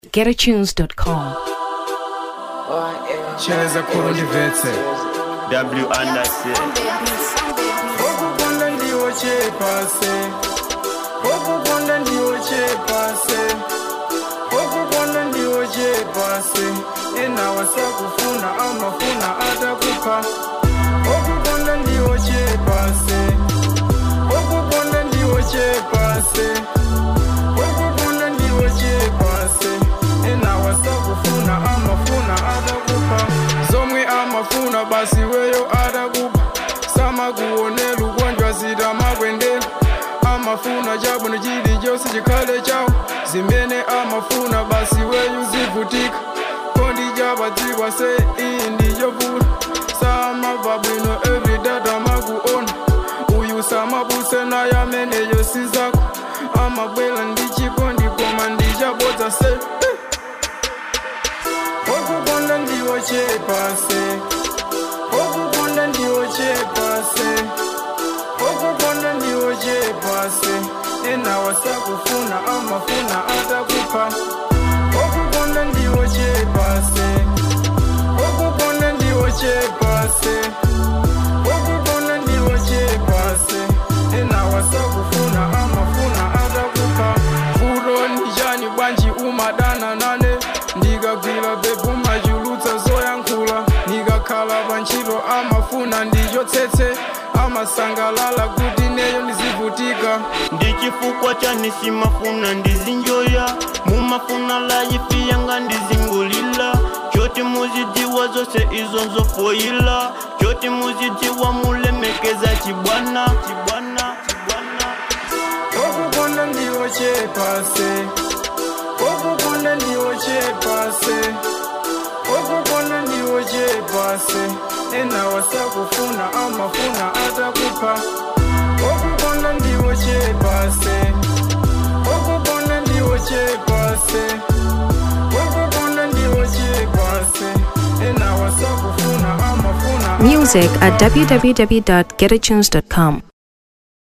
getatunes.com. Cheleza kurundi vetse W Anderson okukonda ndiwo kyepase okukonda ndiwo kyepase okukonda ndiwo kyepase enawasa kufuna amafuna atakupa okukonda ndiwo kyepase okukonda ndiwo kyepase okukonda ndiwo kyepase enawasa kufuna amafuna atakupa zomwe amafuna basi weyo atakupa samakuonela ugonjwa zitamakwendela amafuna chabwino chili chose chikhale chawo zimene amafuna basi weyu zivutika kondi chapadziwa se iyi ndichofuna samabva bwino everydata makuona uyu samabuse naye ameneyo sizako amabwela ndi chikondi koma ndichabodza se eh. okukonda ndiwo chepase okukonda ndiwo chepase okukonda ndiwo chepase enawasakufuna amafuna atakupa okukonda ndiwo chepase okukonda ndiwo chepase okukonda ndiwo chepase enawasakufuna amafuna atakupa fulo nijani bwanji umadana nane ndikagwira bebhu machulutsa zoyankhula ndikakhala pantchito amafuna ndichotsetse amasangalala kuti neyo ndizivutika ndi chifukwa chani simafuna ndizinjoya mumafuna layifi yanga ndizingulila choti muzidziwa zose izo nzofoyila choti muzidziwa mulemekeza chibwana chibwana chibwana okukonda ndiwo chepase okukonda ndiwo chepase okukonda ndiwo chepase enawasakufuna amafuna atakupa okukonda ndiwo chepase okukonda ndiwo chepase okukonda ndiwo chepase enawasakufuna amafuna Music at www.getatunes.com.